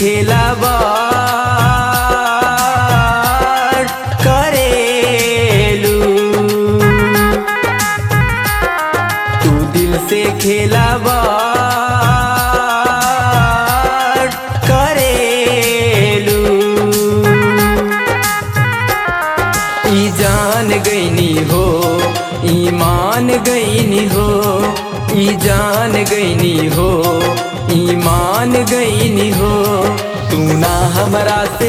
खेलावा करेलू तू दिल से खेलावा करेलू ई जान गईनी हो ईमान गईनी हो ई जान गईनी हो ईमान गईनी हो तू ना हमरा से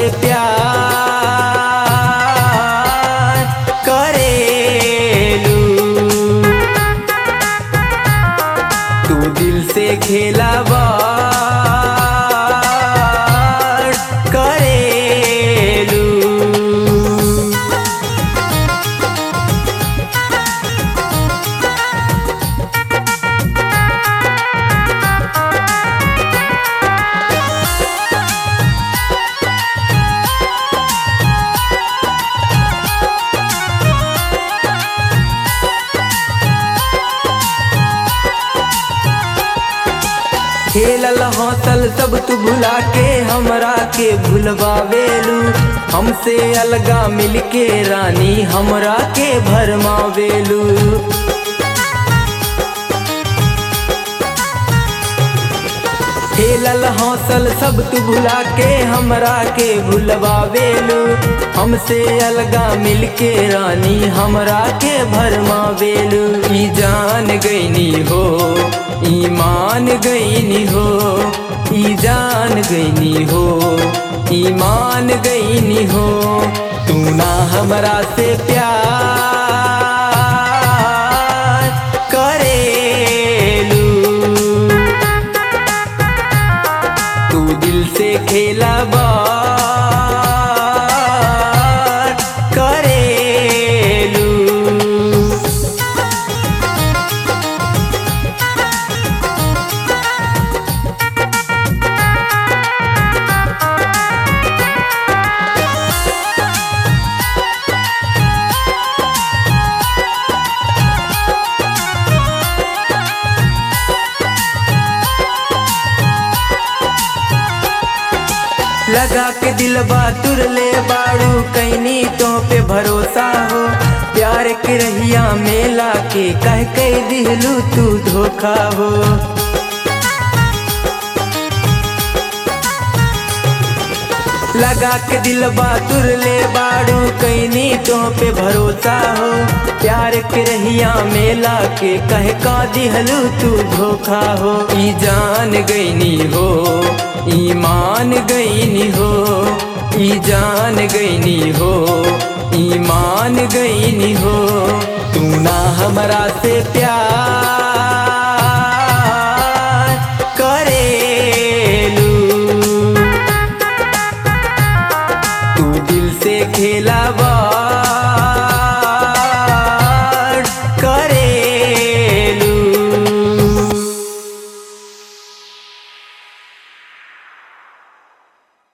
प्यार करेलू तू दिल से खेलावा करेलू खेलल हौसल सब तू भुला के हमरा के भुलवावेलू हमसे अलगा मिलके रानी हमरा के भरमावेलू खेलल हौसल सब तू भुला के हमरा के भुलवावेलू हमसे अलगा मिलके रानी हमरा के भरमावेलू ई जान गईनी हो ईमान गईनी हो ई जान गईनी हो ईमान गईनी हो तू ना हमरा से प्यार करेलू तू दिल से खेला बार करेलू लगा के दिल तुर ले बाड़ू कैनी तो पे भरोसा हो प्यार के रहिया मेला के कह कह दिलू तू धोखा हो लगा के दिल तुर ले बाड़ू कैनी तो पे भरोसा हो प्यार के रहिया मेला के कह का दिहलू तू धोखा हो ई जान गईनी हो ईमान गईनी हो ई जान गईनी हो ईमान गईनी हो तू ना हमरा से प्यार करेलू तू दिल से खेलावा